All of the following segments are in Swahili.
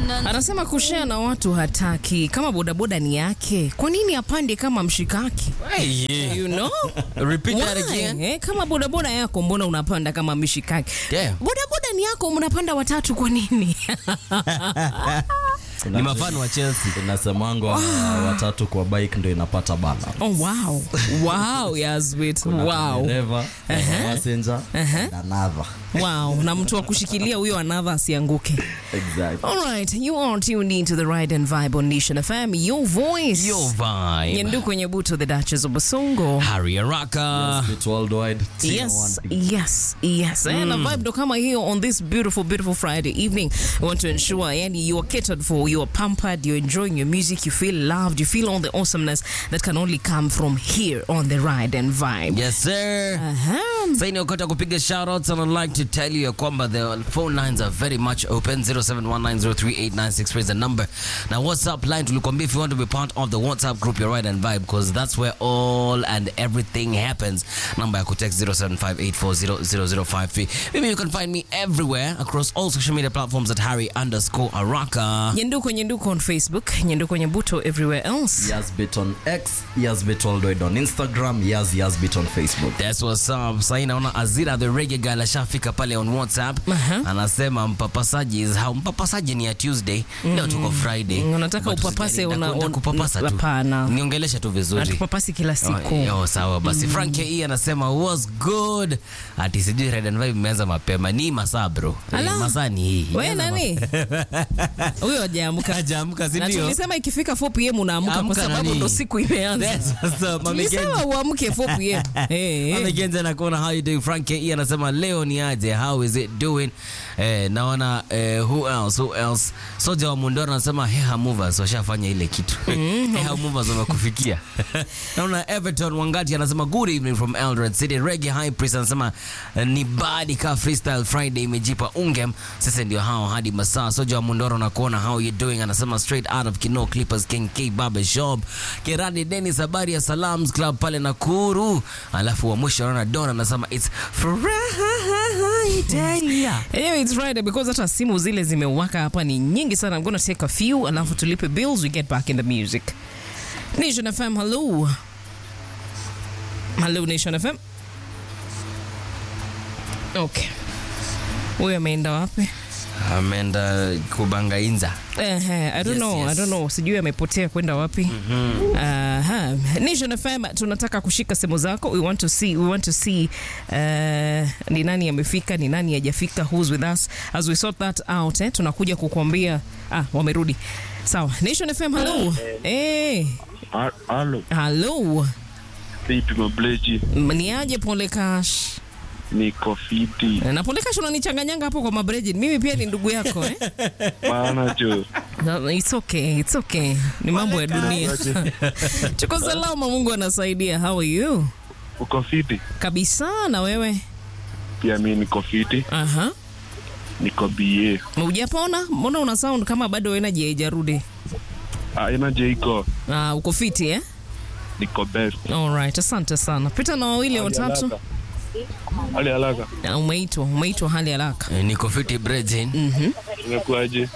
Anasema kushare na watu hataki. Kama bodaboda ni yake, kwa nini apande kama mshikaki? Hey, yeah. You know? Repeat that Why? again. Eh, kama bodaboda yako mbona unapanda kama mshikaki? Damn. Bodaboda ni yako mnapanda watatu kwa nini? Ni mafano wa Chelsea. inasemangwa watatu kwa bike ndo inapata balance. Oh wow. Wow, Yasbit. Wow. Dereva, passenger, and another. Wow. Na mtu wa kushikilia huyo another asianguke. Exactly. All right, you are tuned into the Ride and Vibe on Nation FM. Your voice. Yo vibe. Nyendu kwenye buto the Duchess of Basongo. Harry Araka. It's worldwide. Tina Yes, one thing. yes, yes. And a vibe ndo kama hiyo on this beautiful, beautiful Friday evening. We want to ensure yani you are catered for, you are pampered, you're enjoying your music, you feel loved, you feel all the awesomeness that can only come from here on the Ride and Vibe. Yes sir. Aha. Sasa ni wakati wa kupiga shoutouts and I'd like to tell you ya kwamba the phone lines are very much open 0719038963 is the number. Na WhatsApp line tulikwambia if you want to be part of the WhatsApp group your right and vibe because that's where all and everything happens. Number ya kutext 0758400053. Maybe you can find me everywhere across all social media platforms at Harry underscore Araka. Nyenduko Nyenduko on Facebook, Nyenduko Nyebuto everywhere else. Yazbit on X, Yazbit worldwide on Instagram, Yaz Yazbit on Facebook. That's what's up. Sasa naona Azira the reggae girl ashafika pale on WhatsApp. Aha. Anasema mpapasaji is how mpapasaji ni ya Tuesday. Leo tuko Friday. Mm, unataka But upapase usijali, una- nitaku- un- nitakupapasa tu. hapana. Niongeleshe tu vizuri. Atupapasi kila siku. Oh, oh, sawa basi. Frank E anasema was good. Ati sijui Red and Vibe imeanza mapema. Ni masaa bro. Eh, Ala. Masaa ni hii. We Imeanza nani? Huyo hajaamka. Hajaamka, si Na ndio? tulisema ikifika 4 pm unaamka kwa Amka sababu nani? ndo siku imeanza. That's what's up, Mami Kenji. Tulisema uamke 4 pm. Eh, eh. Amegenza na kuona how you doing Frank E anasema leo ni aje how is it doing eh, naona eh, who else who else Soja wa Mundoro anasema Heha Movers washafanya ile kitu Heha Movers wamekufikia naona Everton Wangati anasema good evening from Eldoret City Reggae High Priest anasema eh, ni badi ka freestyle Friday imejipa ungem sasa ndio hao hadi masaa Soja wa Mundoro na kuona how you doing anasema straight out of Kino Clippers King K Barber Shop Kerani Dennis habari ya Salams Club pale Nakuru alafu wa mwisho naona Don anasema it's Friday Anyway, it's Friday because hata simu zile zimewaka hapa ni nyingi sana. I'm gonna take a few alafu tulipe bills we get back in the music. Nation FM, hello. Hello Nation FM. Okay. Huyo ameenda wapi? ameenda kubanga inza Ehe, I don't Yes, know, I yes. don't know. Sijui amepotea kwenda wapi. Aha. Nation FM tunataka kushika simu zako. We want to see, we want to see uh, ni nani amefika, ni nani hajafika, who's with us. As we sort that out, eh, tunakuja kukuambia ah, wamerudi. Sawa. Nation FM, hello. Eh, Ha- Halo, hello. vipi mableji? Ni aje Pole Cash? Niko fiti Na Pole Cash unanichanganyanga hapo kwa mabreji. Mimi pia ni ndugu yako eh? bana jo. No, it's okay, it's okay. Ni mambo ya dunia. Tuko salama, Mungu anasaidia. How are you? Uko fiti? Kabisa na wewe? Pia mi niko fiti, Aha. niko BA. Hujapona? Mbona una sound kama bado energy haijarudi? Aina je iko, Ah, uko fiti eh? niko best. All right, asante sana. Pita na wawili watatu. Hali haraka, Ah, Umeitwa, umeitwa hali haraka. Eh, niko fiti Brejin imekuaje?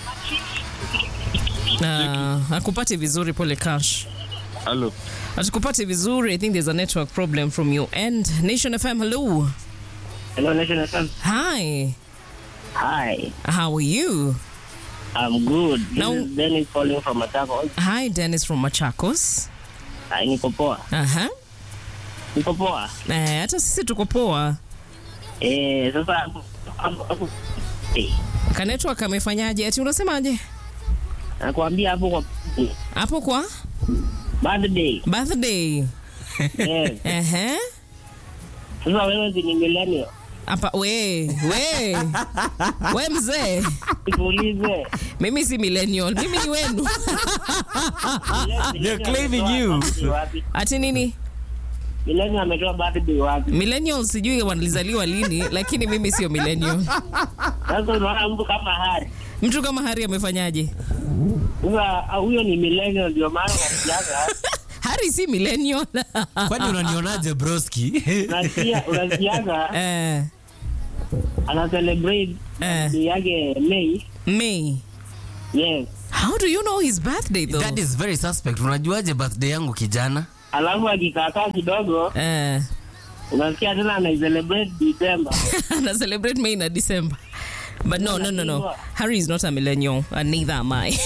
Ah, akupate vizuri Pole Cash. Halo, Atukupate vizuri. I think there's a network problem from your end. Nation FM, hello. Hello, Nation FM. Hi. Hi, How are you? I'm good. This No. is Dennis calling from Machakos. Hi, Dennis from Machakos. Hi, niko poa. Aha. Niko poa. Eh, hata sisi tuko poa. Eh, sasa hapo- hapo- hapo- eh, Ka network amefanyaje? Ati unasemaje? nakwambia hapo kwa Hapo kwa birthday. birthday. Eh, Ehe. sasa wewe si ni millennial. Hapa we, we. We mzee. Nikuulize. Mimi si millennial. Mimi ni wenu. Millennial claiming ametoa you. birthday wapi? Ati nini? Millennial ametoa birthday wapi? Millennial sijui walizaliwa lini, lakini mimi sio millennial. Sasa unaona mtu kama Hari. Mtu kama Hari amefanyaje? Sasa ah, huyo ni millennial ndio maana unasikiaga. Hari si millennial. kwani unanionaje broski Unasikia unasikiaga eh, ana celebrate eh, birthday yake May. May. Yes. How do you know his birthday though? That is very suspect. Unajuaje birthday yangu kijana? Alafu akikaakaa kidogo Eh, unasikia tena ana celebrate December. ana celebrate May na December. But no, no, no, no. Harry is not a millennial, and neither am I.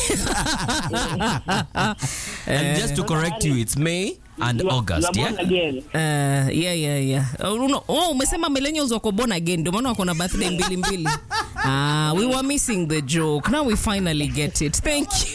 And just to correct you, it's May and You are- August, you are born yeah? again. Uh, yeah, yeah, yeah. Oh, no, oh, umesema millennials wako born again ndio maana wako na birthday mbili mbili. Ah, we were missing the joke. Now we finally get it. Thank you.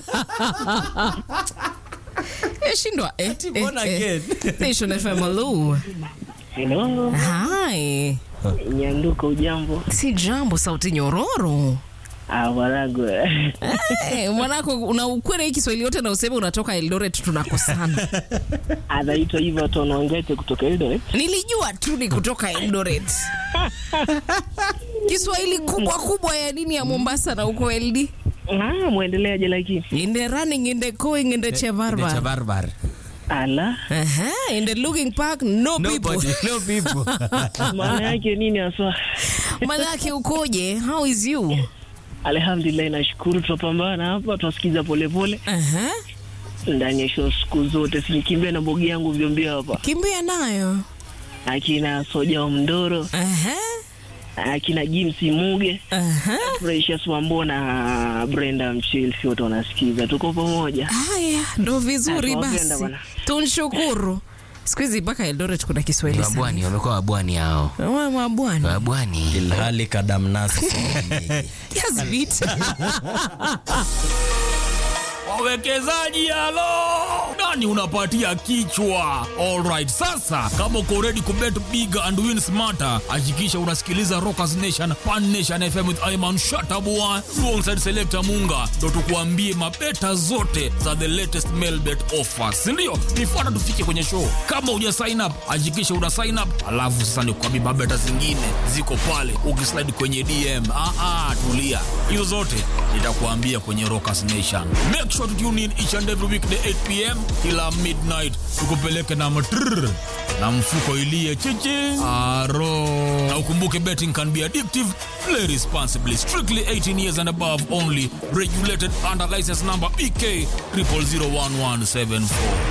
Yashindwa eh. born again. Nation FM hello. Hello. Hi. Nyanduko ujambo. Si jambo sauti nyororo. Ah, Warago. Eh, mwanako una ukweli hii Kiswahili yote na useme unatoka Eldoret tunakosana. Anaitwa hivyo Tonongete kutoka Eldoret. Nilijua tu ni kutoka Eldoret. Kiswahili kubwa kubwa ya nini ya Mombasa na uko LD. Ah, muendeleaje lakini? In the running, in the going, in the chevarbar. Chabarbar. Ala. Uh-huh. In the looking park, no Nobody, people. no people. Maana yake nini haswa? Manake ukoje? How is you? Alhamdulillah, nashukuru tunapambana hapa, tunasikiza polepole Uh-huh. ndani ya show siku zote, sinikimbia na bogi yangu vyombia hapa, Kimbia nayo. akina Soja wa Mndoro, Uh-huh. akina James Muge, Uh-huh. Precious Wambo na Brenda Mchilsi, wote wanasikiza, tuko pamoja. Haya, ndo vizuri Ah, tunawapenda basi. bwana. Tunshukuru. Siku hizi mpaka Eldoret kuna Kiswahili sana. Wabwani, wamekuwa wabwani hao. Wa- Wabwani. Wabwani. ilhali kadamnasi Yes, beat. wawekezaji halo nani unapatia kichwa alright sasa kama uko ready kubet big and win smarter hakikisha unasikiliza rockers nation pan nation fm with iman shatabua alongside selector munga ndo tukuambie mabeta zote za the latest mail bet offers sindio nifuata tufike kwenye show kama uja sign up hakikisha una sign up alafu sasa nikuambie mabeta zingine ziko pale ukislide kwenye dm ah, ah, tulia hizo zote nitakuambia kwenye rockers nation make sure to tune in each and every weekday 8 pm kila midnight tukupeleke na matrrr na mfuko ilie chichi aro na ukumbuke betting can be addictive play responsibly strictly 18 years and above only regulated under license number bk 0001174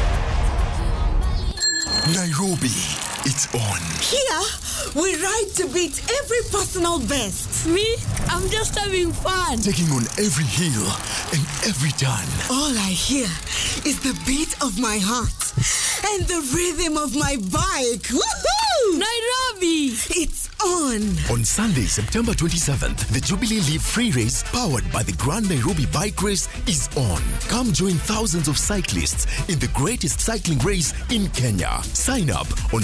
Nairobi, it's on. Here, we ride to beat every personal best. Me, I'm just having fun. Taking on every hill and every turn. All I hear is the beat of my heart and the rhythm of my bike. Woohoo! Nairobi! It's on. On Sunday, September 27th, the Jubilee Leaf Free Race, powered by the Grand Nairobi Bike Race, is on. Come join thousands of cyclists in the greatest cycling race in Kenya. Sign up on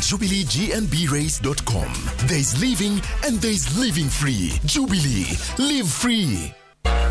jubileegnbrace.com. There is living and there is living free. Jubilee, live free.